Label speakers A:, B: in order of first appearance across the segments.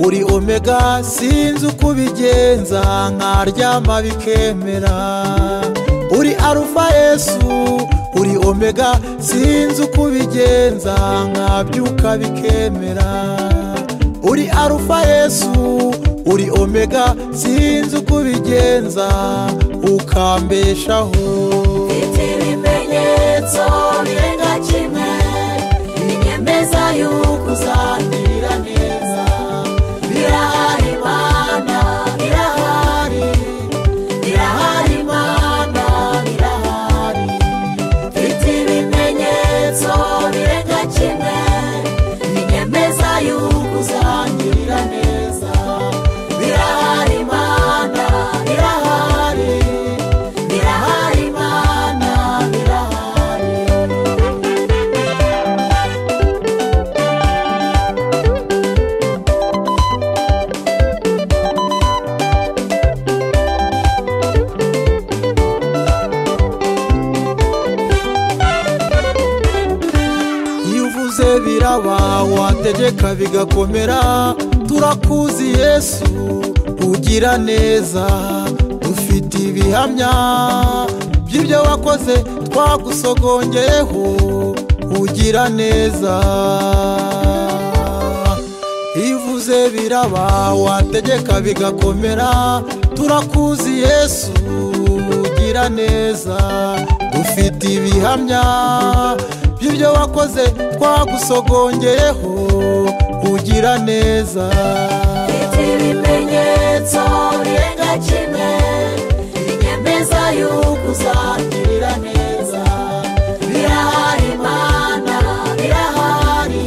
A: uri omega sinzi uko ubigenza nkaryama bikemera uri arufa yesu uri omega sinzi uko ubigenza nkabyuka bikemera uri arufa yesu uri omega sinzi uko ubigenza ukambeshaho
B: mfite ibimenyetso birenga kimwe binyemeza yuko uzangirira neza birahari imana birahari birahari imana birahari mfite ibimenyetso birenga kimwe binyemeza yuko uzangirira neza birahari imana birahari birahari imana birahari
A: iyo uvuze biraba wategeka bigakomera turakuzi yesu ugira neza dufite ibihamya by'ibyo wakoze twagusogongeyeho ugira neza iyo uvuze biraba wategeka bigakomera turakuzi yesu ugira neza dufite ibihamya by'ibyo wakoze twagusogongeyeho ugira neza
B: mfite ibimenyetso birenga kimwe binyemeza yuko uzangirira neza birahari imana birahari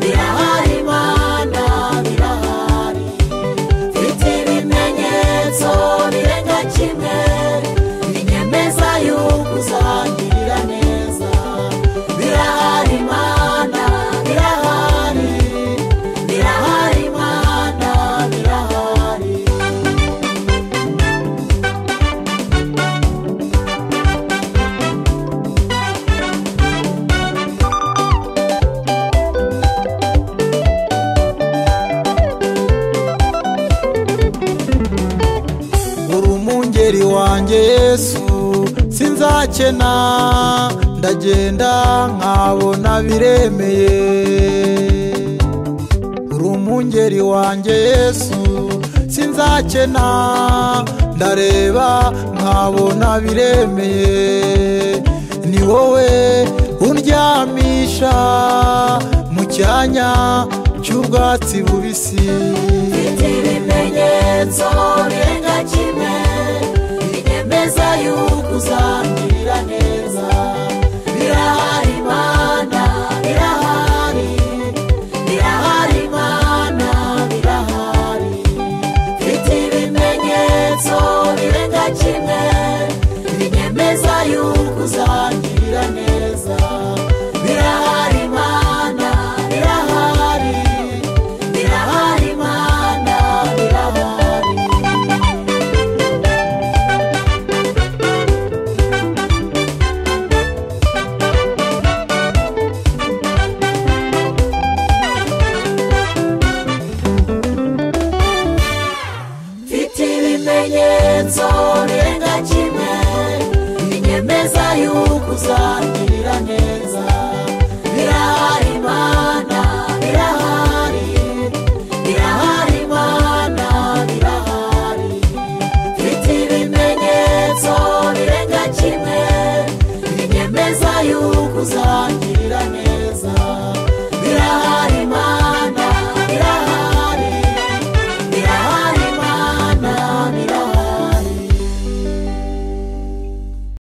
B: birahari imana birahari mfite ibimenyetso birenga kimwe binyemeza yuko uzangirira neza birahari imana birahari birahari imana birahari
A: uri umwungeri wanjye yesu sinzakena ndagenda nkabona biremeye uri umwungeri wanjye yesu sinzakena ndareba nkabona biremeye ni wowe undyamisha mu cyanya cy'ubwatsi bubisi
B: mfite ibimenyetso birenga kimwe binyemeza yuko uzangirira neza birahari imana birahari birahari imana birahari mfite ibimenyetso birenga kimwe binyemeza yuko uzangirira neza birahari imana birahari birahari imana birahari mfite ibimenyetso birenga kimwe binyemeza yuko uzangirira neza